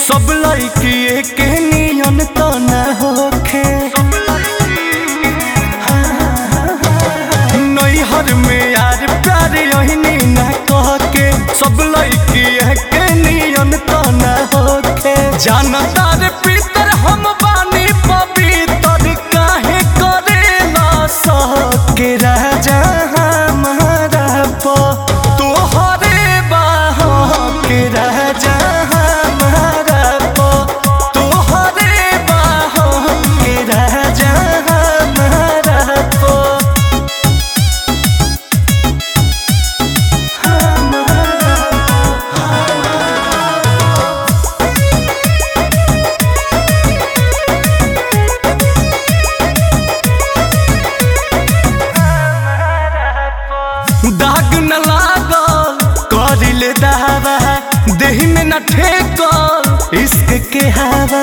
सब लड़की के नियन तो न होखे नैहर में यार प्यार यही न कह के सब लड़की के नियन तो न होखे जानदार पीतर हम बानी पवित्र काहे करेला सके राजा हमारा प तोहरे बाह के राजा हमारा प तोहरे बाह के राजा हमारा प दाग न लागल करिले दावा देह में न ठेकल इश्क के हवा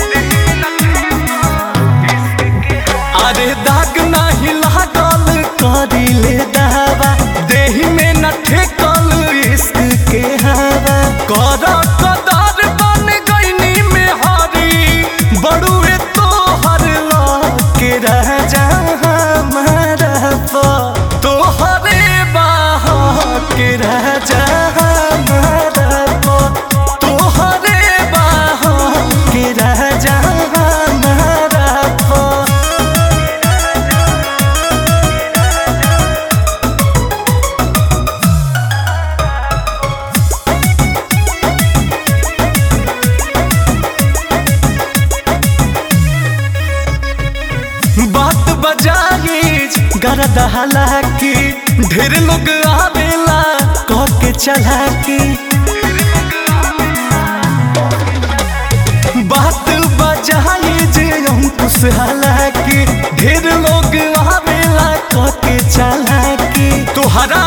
अरे दाग नहीं लागल करिले दावा देह में न ठेकल इश्क के हवा कर कदर बन गईनी में हरी बड़ुए तो हर के राजा हमारा प तोहरे बाह के राजा हमारा प तोहरे बाह के राजा हमारा प बात बजाई गरद हालाकी ढेर लोग आवेला कह के चलाकी बात बजाई जे अंकुश हालाकी ढेर लोग आवेला कह के चलाकी तोहरा